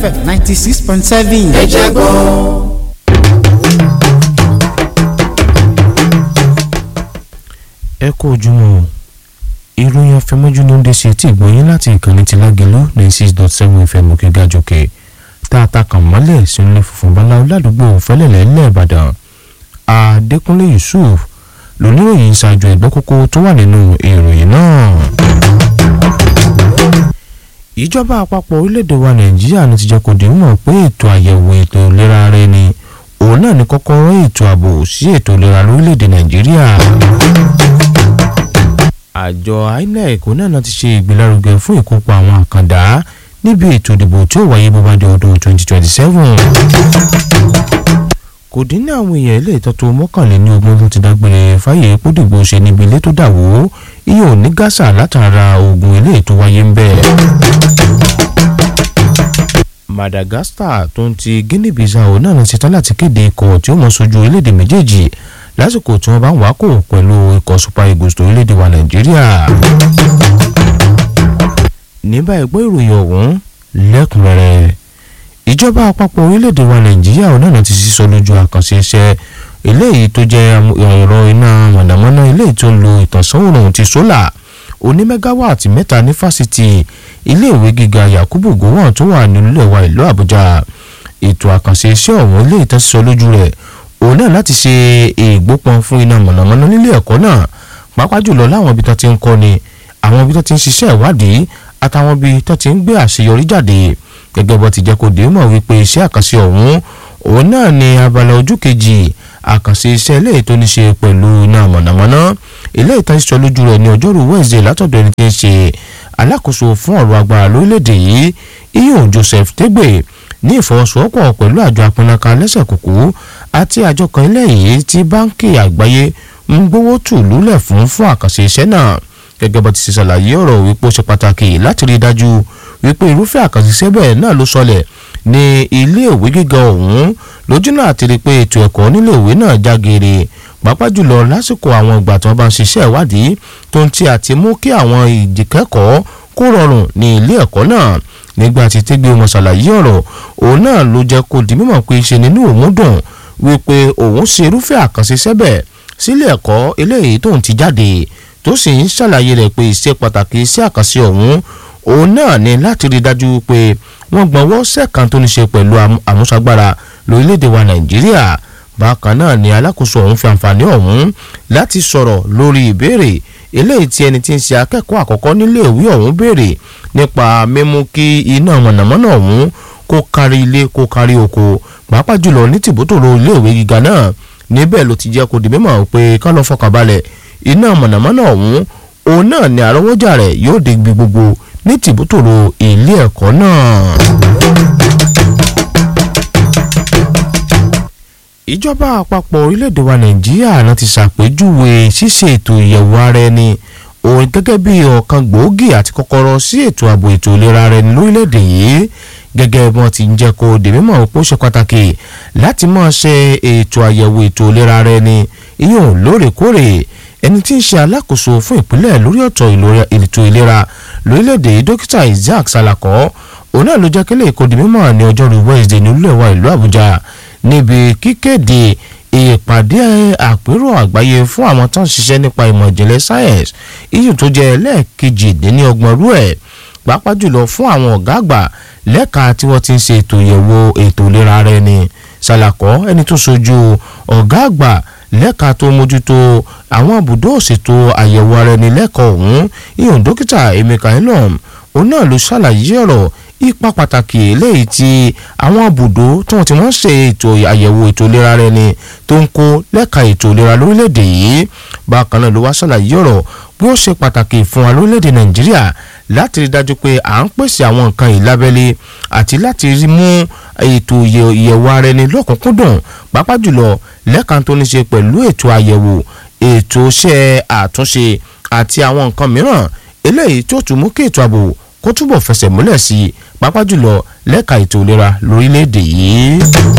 fm ninety six point seven. ẹ jẹ́ gbọ́. ẹ kú ojúmọ́ o ìròyìn afẹmọ́jú ló ń dé sí etí ìgbọ̀nyín láti ìkànnì ti lágẹ̀lú ní six dot seven fm òkè gàjòkè tá a ta kàn mọ́lẹ̀ sínú funfun báláwo ládùúgbò fẹ́lẹ́lẹ́ lẹ́ẹ̀bàdàn adékúnlé yusuf lóníròyìn ṣáájú ẹ̀gbọ́n kókó tó wà nínú ìròyìn náà. ìjọba àpapọ̀ orílẹ̀-èdè wa nàìjíríà ló ti jẹ́ kó di mọ̀ pé ètò àyẹ̀wò ètò ìlera ara ẹni òun náà ní kọ́kọ́rọ́ ètò ààbò sí ètò ìlera lórílẹ̀-èdè nàìjíríà àjọ inec náà ti ṣe ìgbélárugẹ fún ìkópa àwọn àkàndá níbi ètò ìdìbò tí ó wáyé bó bá di ọdún 2027. kò dín ní àwọn èèyàn ilé ìtọ́tò mọ́kànléní ogún tó ti dágbére fáyé pódìgbò ṣe níbi ilé tó dà wó iye ò ní gásà látara ogun ilé tó wáyé ń bẹ̀. madagascar tó ń ti guinea bissau náà ti ṣetán láti kéde ikọ̀ tí ó mọ̀ sójú orílẹ̀-èdè méjèèjì lásìkò tí wọ́n bá ń wákò pẹ̀lú ikọ̀ super eagles tó orílẹ̀-èdè wa nàìjíríà. ní báyìí gbọ́ ìròyìn ọ̀hún lẹ́kùnrẹ́rẹ́ ìjọba àpapọ̀ orílẹ̀-èdè wa nàìjíríà ọ̀nà náà ti sísọ lójú àkànṣe iṣẹ́ eléyìí tó jẹ́ ẹ̀rọ iná mọ̀nàmọ́ná eléyìí tó ń lo ìtànsán òòrùn ti sólà oní mẹ́gáwáàtì mẹ́ta ní fásitì iléèwé gíga yakubu gowon tó wà nílẹ̀ wa ìlú àbújá ètò àkànṣe iṣẹ́ ọ̀hún eléyìí tó sísọ lójú rẹ̀ òun náà láti ṣe ìgbópọn fún iná mọ̀nàmọ́ná nílé ẹ̀kọ́ náà pàápàá jùlọ láwọn ibi tó ti ń kọ́ni àwọn ibi tó ti ń ṣiṣẹ́ ìwádìí àtàwọn ibi tó ti ń gbé àṣeyọrí jáde gẹ́gẹ́ bó ti jẹ́ kó dé mọ̀ wípé iṣẹ́ àkànṣe ọ̀hún òun náà ni abala ojú kejì àkànṣe iṣẹ́ eléyìí tó ní ṣe pẹ̀lú iná mọ̀nàmọ́ná eléyìí tó ń sọ lójú rẹ̀ ní ọjọ́rú wẹ́ẹ̀sì látọ̀dọ̀ ẹni tí ń ṣe alákòóso fún ọ̀rọ̀ agbára lórílẹ̀‐èdè yìí iyun joseph tegbe ní ìfọwọ́sowọ́pọ̀ pẹ̀lú àjọ apínnáka lẹ́sẹ̀ kúkú àti àjọ kan ilé yìí tí báńkì àgbáyé ń gbówó tù lúlẹ̀ fún fún àkànṣe iṣẹ́ náà gẹ́gẹ́ bó ti ṣe ṣàlàyé ọ̀rọ̀ wípé ó ṣe pàtàkì láti rí i dájú wípé irúfẹ́ àkànṣe iṣẹ́ bẹ́ẹ̀ náà ló sọlẹ̀ ní iléèwé gíga ọ̀hún lójú náà ti rí i pé ètò ẹ̀kọ́ níléèwé náà já geere pàápàá jùlọ lásìkò àwọn ìgbà tí wọ́n bá ń ṣiṣẹ́ ìwádìí tó ń ti àti mú kí àwọn ìdíkẹ́kọ̀ọ́ kó rọrùn ní ilé ẹ̀kọ́ náà nígbà tí tẹ́gbẹ́ wọn ṣàlàyé ọ̀rọ̀ òun náà ló jẹ́ kó di mímọ̀ pé ṣe nínú òun dùn wípé òun ṣe irúfẹ́ àkànṣe sẹ́bẹ̀ sílé ẹ̀kọ́ eléyìí tóun ti jáde tó sì ń ṣàlàyé rẹ̀ pé iṣẹ́ pàtàkì iṣẹ́ àkànṣe ọ̀hún òun náà ní láti rí dájú pé wọ́n gbọ́nwọ́ sẹ́ẹ̀kan tó ní ṣe pẹ̀lú àmúṣagbára lórílẹ̀‐èdè wa nàìjíríà bákan náà ni alákòóso ọ̀hún fi àǹfààní ọ̀hún láti sọ̀rọ̀ lórí ìbéèrè eléyìí tí ẹni tí ń ṣe akẹ́kọ̀ọ́ àkọ́kọ́ nílé ìwé ọ̀hún béèrè nípa mímú kí iná mọ̀nàmọ́ná ọ̀hún kó kárí ilé kó kárí oko pàápàá jùlọ ní tìbútòrò iléèwé gíga náà níbẹ̀ ló ti jẹ́ kó di mímọ̀ pé ká lọ fọkànbalẹ̀ iná mọ̀nàmọ́ná ọ̀hún òun náà ni àrọ́wọ́jà rẹ̀ yóò dé ibi gbogbo ní tìbútòrò ilé ẹ̀kọ́ náà. ìjọba àpapọ̀ orílẹ̀-èdè wa nàìjíríà náà ti ṣàpèjúwe ṣíṣe ètò ìyẹ̀wò ara ẹni òun gẹ́gẹ́ bí ọ̀kan gbòógì àti kọ́kọ́rọ́ sí ètò ààbò ètò ìlera ara ẹni lórílẹ̀-èdè yìí gẹ́gẹ́ bí wọ́n ti ń jẹ́ kó dè mímọ̀ pé ó ṣe pàtàkì láti máa ṣe ètò àyẹ̀wò ètò ìlera ara ẹni ìyóò lóòrèkóòrè ẹni tí ń ṣe alákòóso fún ìpínlẹ̀ lórí ọ̀tọ̀ ètò ìlera lórílẹ̀‐èdè dókítà isaac salako òun náà ló jẹ́ kílẹ̀ èkó di mímọ̀ ní ọjọ́rú wednesday nílùú ẹ̀wà ìlú àbújá níbi kíkéde ìpàdé àpérò àgbáyé fún àwọn tó ń ṣiṣẹ́ nípa ìmọ̀ ìjìnlẹ̀ science iyùn tó jẹ́ ẹlẹ́ẹ̀kejì-dín-ní-ọgbọ̀n rú ẹ̀ pàápàá jùlọ fún àwọn ọ̀gá àgbà lẹ́ka tí wọ́n ti ń ṣe ètò ìyẹ̀wò ètò ìlera ara ẹni salako ẹni tó sojú ọ̀gá àgbà lẹ́ka tó mójútó àwọn ibùdó òṣètò àyẹ̀wò ara ẹni lẹ́kọ̀ọ́ ọ̀hún ìyọ̀n dókítà emeka elom òun náà ló ṣàlàyé ọ̀rọ̀ ipa pàtàkì eléyìí tí àwọn ibùdó tí wọ́n ti wọ́n ṣe ètò àyẹ̀wò ètò ìlera ara ẹni tó ń kó lẹ́ka ètò ìlera lórílẹ̀‐èdè yìí bákan náà ló wá ṣàlàyé ọ̀rọ̀ bí ó ṣe pàtàkì fún wa lórílẹ̀‐èdè nàìjíríà láti rí dájú pé à ń pèsè àwọn nǹkan ìlábẹ́lé àti láti rí mú ètò ìyẹ̀wò ara ẹni lọ́kùnkúndùn pàápàá jùlọ lẹ́ka tó ní ṣe pẹ̀lú ètò àyẹ̀wò ètò iṣẹ́ àtúnṣe àti àwọn nǹkan mìíràn eléyìí tó tún mú kí ètò ààbò kó túbọ̀ fẹsẹ̀ múlẹ̀ sí i pàápàá jùlọ lẹ́ka ètò ìlera lórílẹ̀‐èdè yìí.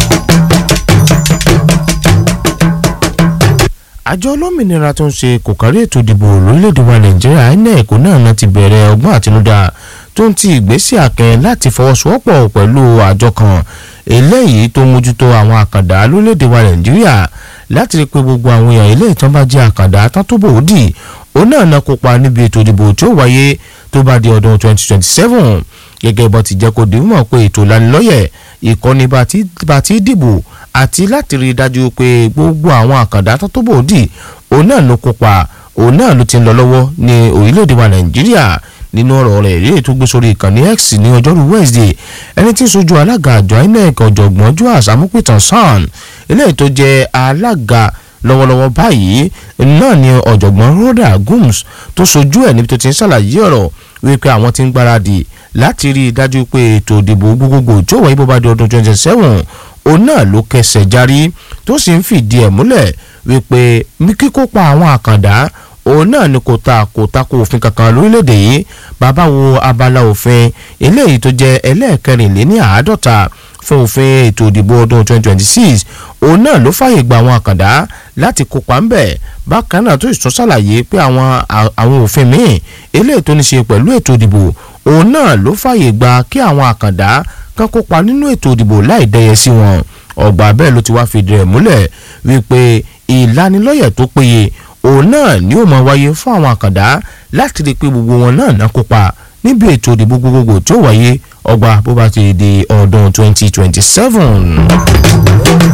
àjọ olómìnira tó ń ṣe kò kárí ètò ìdìbò lórílẹ̀‐èdè wa nàìjíríà inec náà náà ti bẹ̀rẹ̀ ọgbọ́n àtinúdá tó ń ti ìgbésẹ̀ àkìn láti fọwọ́sowọ́pọ̀ pẹ̀lú àjọ kan eléyìí tó mójútó àwọn àkàndá lórílẹ̀‐èdè wa nàìjíríà láti rí i pé gbogbo àwọn èèyàn ilé ìtàn bá jẹ́ àkàndá tán tó bòódì òun náà náà kópa níbi ètò ìdìbò tí ó wáyé tó bá di ọdún 2027 gẹ́gẹ́ bó ti jẹ́ kó di mọ̀ pé ètò ìlanilọ́yẹ̀ ìkọ́ni bá ti dìbò àti láti rí i dájú pé gbogbo àwọn àkàndá tán tó bòódì òun náà ló kópa òun náà ló ti ń lọ lọ́wọ́ ní orílẹ̀-èdè wa nàìjíríà nínú ọ̀rọ̀ rẹ̀ èyí tó gbé sórí ìkànnì x ní ọjọ́rú wednesday ẹni tí ń sojú alága àjọ inec ọ̀jọ̀gbọ́n joas amúpìtàn san eléyìí tó jẹ́ alága lọ́wọ́lọ́wọ́ báyìí náà ni ọ̀jọ̀gbọ́n rhoda gums tó sojú ẹ̀ níbi tó ti ń ṣàlàyé ọ̀rọ̀ wípé àwọn ti ń gbáradì láti rí i dájú pé ètò ìdìbò gbogbogbò tó wáyé bó bá di ọdún twenty seven òun náà ló kẹsẹ̀ járí tó sì ń fìdí ẹ̀ múlẹ̀ wípé kíkópa àwọn àkàndá òun náà ni kò ta kò tako òfin kankan lórílẹ̀‐èdè yìí bàbá wo abala òfin eléyìí tó jẹ́ ẹlẹ́ẹ̀kẹrìnléní àádọ́ta fún òfin ètò ìdìbò ọdún 2026 òun náà ló fààyè gba àwọn àkàndá láti kópa ń bẹ̀ bákan náà tó ìtún ṣàlàyé pé àwọn àwọn òfin míì eléyìí tó ní ṣe pẹ̀lú ètò ìdìbò òun náà ló fààyè gba kí àwọn àkàndá kan kópa nínú ètò ìdìbò láì dẹyẹ sí wọn ọgbà bẹ́ẹ̀ ló ti wá fìdí rẹ̀ múlẹ̀ wípé ìlanilọ́yẹ̀ tó péye òun náà ni ó máa wáyé fún àwọn àkàndá láti rí i pé gbogbo wọn náà ná kópa níbi ètò ìdìbò gbogbogbò tí ó wáyé ọgbà bó bá ti di ọdún 2027.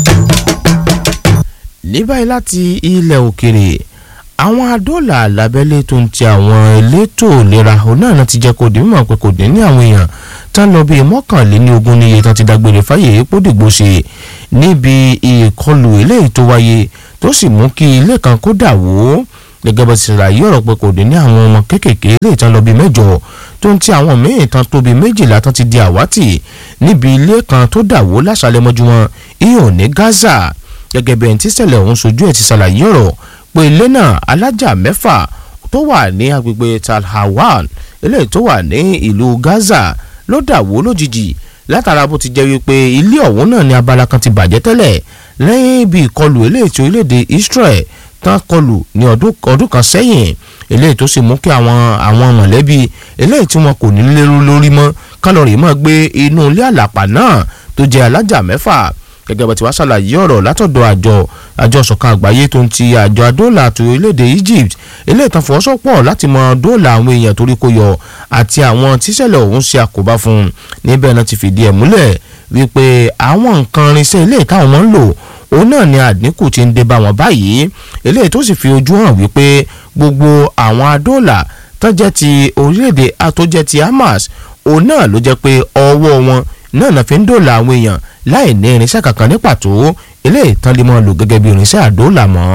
ní báyìí láti ilẹ̀ òkèrè àwọn adóòlà lábẹ́lé tó ń ti àwọn elétò ìlera òun náà ti jẹ́ kó di mímọ̀ pé kò dín ní àwọn èèyàn tán lọ bíi mọ́kànléní ogún níye tán ti dágbére fáyé epo dìgbò ṣe níbi ìkọlù eléyìí tó wáyé tó sì mú kí ilé kan kó dà wó gẹ́gẹ́ bó ti ṣàlàyé ọ̀rọ̀ pé kò dín ní àwọn ọmọ kéékèèké eléyìí tán lọ bíi mẹ́jọ tó ń ti àwọn míì tán tó bíi méjìlá tán ti di àwátì níbi ilé kan tó dà wó láṣálẹ́ mọ́júmọ́ ìhàn ní Gaza gẹ́gẹ́ bí ẹni tí ṣẹlẹ̀ ọ̀hún sojú ẹ̀ ti ṣàlàyé ọ̀rọ̀ pé ilé náà alájà mẹ́fà tó wà ní agbègbè Tal Hawan eléyìí tó wà ní ìlú Gaza ló dà wó lójijì látara bó ti jẹ́ wípé ilé ọ̀hún náà ní abala kan ti bàjẹ́ tẹ́lẹ̀ lẹ́yìn ibi ìkọlù eléyìí tí orílẹ̀-èdè Israel tán kọlù ní ọdún kan sẹ́yìn eléyìí tó sì mú kí àwọn àwọn mọ̀lẹ́bí eléyìí tí wọn kò ní lérú lórí mọ́ kálọ̀rì mọ́ gbé inú ilé àlàpà náà tó jẹ́ alájà mẹ́fà gẹ́gẹ́ bá ti wá ṣàlàyé ọ̀rọ̀ látọ̀dọ̀ àjọ àjọ ṣọ̀kan àgbáyé tó ń ti àjọ adóòlà àti orílẹ̀-èdè Egypt eléyìí tán fọwọ́sọ̀pọ̀ láti mọ dóòlà àwọn èèyàn torí kó yọ àti àwọn tíṣẹ̀lẹ̀ ọ̀hún ṣe àkóbá fún un níbẹ̀ náà ti fìdí ẹ̀ múlẹ̀ wípé àwọn nǹkan irinṣẹ́ eléyìí táwọn máa ń lò òun náà ni àdínkù ti ń dé bá wọn báyìí eléyìí tó sì fi ojú hàn wípé gbogbo àwọn adóòlà tó jẹ́ ti orílẹ̀-èdè tó jẹ́ ti Hamas òun náà ló jẹ́ pé ọwọ́ wọn náà náà fi ń dóòlà àwọn èèyàn láì ní irinṣẹ́ kankan ní pàtó eléyìí tán lè máa lò gẹ́gẹ́ bí irinṣẹ́ àdóòlà mọ́.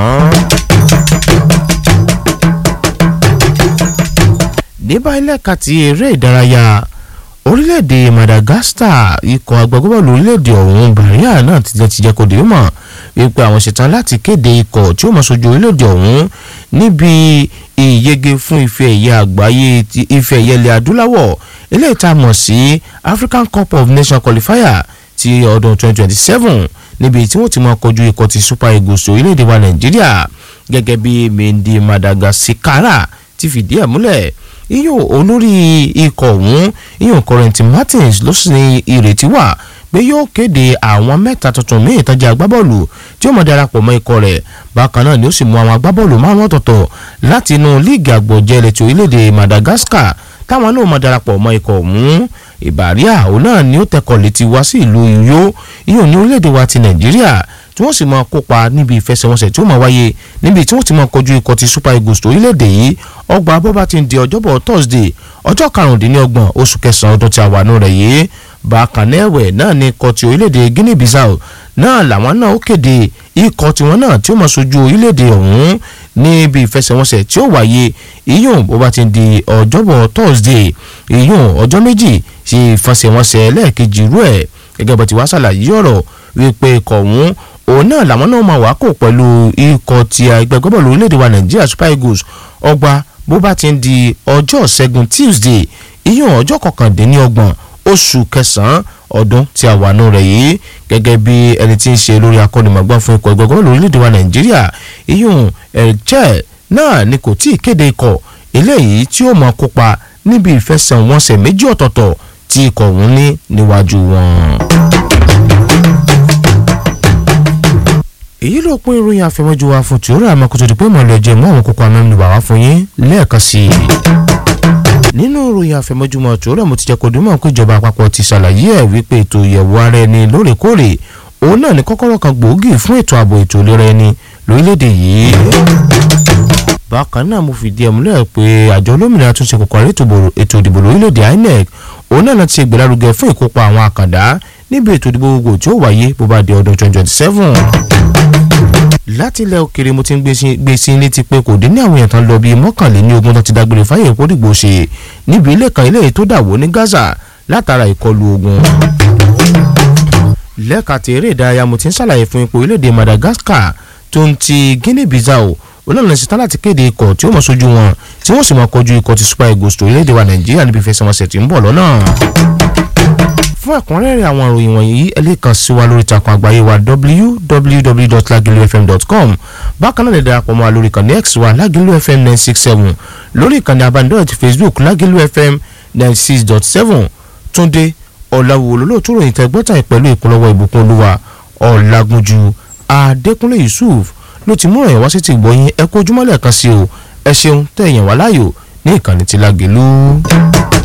ní báyìí lẹ́ka ti eré ìdárayá orílẹ̀-èdè Madagascar ikọ̀ agbábọ́ọ̀lù orílẹ̀-èdè ọ̀hún Bahrain náà ti ti jẹ́ kó dé mọ̀ wípé àwọn ṣetán láti kéde ikọ̀ tí ó mọ̀ sójú orílẹ̀-èdè ọ̀hún níbi ìyege fún ife ẹ̀yẹ àgbáyé ife ẹ̀yẹ ilẹ̀ adúláwọ̀ eléyìí tá a mọ̀ sí African Cup of Nations qualifier ti ọdún 2027 níbi tí wọ́n ti máa kojú ikọ̀ ti Super Eagles orílẹ̀-èdè wa Nàìjíríà gẹ́gẹ́ bí Mendy Madagascar ti fìdí ẹ̀ múlẹ̀ iyùn olórí ikọ̀ ọ̀hún iyùn Corentin Martins ló sì ní ìrètí wà pé yóò kéde àwọn mẹ́ta tuntun míì tọ́jú agbábọ́ọ̀lù tí ó mọ̀ darapọ̀ mọ́ ikọ̀ rẹ̀ bákan náà ni ó sì mú àwọn agbábọ́ọ̀lù márùn ọ̀tọ̀ọ̀tọ̀ láti inú líìgì àgbọ̀jẹ̀lẹ̀ ti orílẹ̀-èdè Madagascar táwọn náà mọ̀ darapọ̀ mọ́ ikọ̀ ọ̀hún ìbàríà òun náà ni ó tẹkọ̀ létí wá sí ìlú Uyo iyùn ní orílẹ̀-èdè wa ti Nàìjíríà tí wọ́n sì máa kópa níbi ìfẹsẹ̀wọnsẹ̀ tí ó máa wáyé níbi tí wọ́n ti máa kojú ikọ̀ ti Super Eagles orílẹ̀-èdè yìí ọgbà bọ́bá ti ń di ọjọ́bọ̀ Thursday ọjọ́ karùndínlọ́gbọ̀n oṣù kẹsàn-án ọdún tí a wà nù rẹ̀ yìí bákan náà ẹ̀wẹ̀ náà ni ikọ̀ ti orílẹ̀-èdè Guinea Bissau náà làwọn náà ó kéde ikọ̀ tiwọn náà tí ó máa sojú orílẹ̀-èdè ọ̀hún níbi ìfẹsẹ̀wọnsẹ̀ tí ó wáyé ìyún bó bá ti di ọjọ́bọ̀ Thursday ìyún ọjọ́ méjì sí ìfẹsẹ̀wọnsẹ̀ lẹ́ẹ̀kejì rú ẹ̀ gẹ́gẹ́ bó ti wá ṣàlàyé ọ̀rọ̀ wípé ikọ̀ ọ̀hún òun náà làwọn náà máa wá kó pẹ̀lú ikọ̀ ti ẹgbẹ́ gbọ́bọ̀lù orílẹ̀-èdè wa Nàìjíríà Super Eagles ọgbà bó bá ti ń di ọjọ́ ṣẹ́gun Tuesday ìyún ọjọ́ kọkàndínlọ́gbọ̀n oṣù kẹsàn-án ọdún tí a wà nù rẹ̀ yìí gẹ́gẹ́ bí ẹni tí ń ṣe lórí akọ́nimọ̀gbọ́n fún ikọ̀ ẹgbẹ́ gbọ́bọ̀lù orílẹ̀-èdè wa Nàìjíríà ìyún ẹ̀jẹ̀ náà ni kò tí ì kéde ikọ̀ eléyìí tí ó máa kópa níbi ìfẹsẹ̀wọnsẹ̀ méjì ọ̀tọ̀ọ̀tọ̀ tí ikọ̀ ọ̀hún ní níwájú wọn. èyí ló pín ìròyìn àfẹmọ́jú wa fún tìóró àmọ́ kó tó di pé mọ̀lẹ́ jẹ́ mọ́ àwọn kókó amẹ́nu bàwá fún yín lẹ́ẹ̀kan sí i. nínú ìròyìn àfẹmọ́júmọ́ tìóró mo ti jẹ́ kó dúmọ̀ pé ìjọba àpapọ̀ ti ṣàlàyé ẹ̀ wípé ètò ìyẹ̀wò ara ẹni lóòrèkóòrè òun náà ní kọ́kọ́rọ́ kan gbòógì fún ètò ààbò ètò ìlera ẹni lórílẹ̀‐èdè yìí. bákan náà mo fìdí ẹ̀ múlẹ̀ pé àjọ olómìnira tún ṣe kòkòrò ètò ìdìbò lórílẹ̀‐èdè INEC òun náà ti ṣe ìgbélárugẹ fún ìkópa àwọn àkàndá níbi ètò ìdìbò gbogbo tí ó wáyé bó bá di ọdún 2027 láti ilẹ̀ òkèrè mo ti ń gbé sí létí pé kò dín ní àwọn èèyàn tán lọ bíi mọ́kànléní ogún tó ti dágbére fáyé ìkórìgbò ṣe níbi ilé kan ilé tó dàwó ní Gaza látara ìkọlù ogun. lẹ́ka tí eré ìdárayá mo ti ń ṣàlàyé fún ipò orílẹ̀-èdè Madagascar tó ń ti Guinea Bissau olóòlù ṣetán láti kéde ikọ̀ tí ó mọ̀ sójú wọn tí wọ́n sì mọ̀ kọjú ikọ̀ ti Super Eagles tó orílẹ̀-èdè wa Nàìjíríà níbi ìfẹsẹ̀wọnsẹ̀ tí ń bọ̀ lọ́nà fún ẹ̀kúnrẹ́rẹ́ àwọn ìròyìn wọ̀nyí ẹ lè kàn sí wa lórí ìtàkùn àgbáyé wa www.lagilufm.com bákan náà lè darapọ̀ mọ́ wa lórí ìkànnì x wa lagilu fm nine six seven lórí ìkànnì abánidọ́rẹ̀ ti facebook lagilu fm nine six dot seven túndé ọ̀làwò olólùtú ròyìn tẹ́gbọ́tà pẹ̀lú ìpolówó ìbùkún olúwa ọ̀làgúnjú adékúnlé yusuf ló ti mú ẹ̀yàn wá sí ti gbọ́yìn ẹ kó ojúmọ́lẹ̀ kan sí o ẹ ṣeun tẹ̀yàn wá láàyò ní ìkànnì ti lágìlú.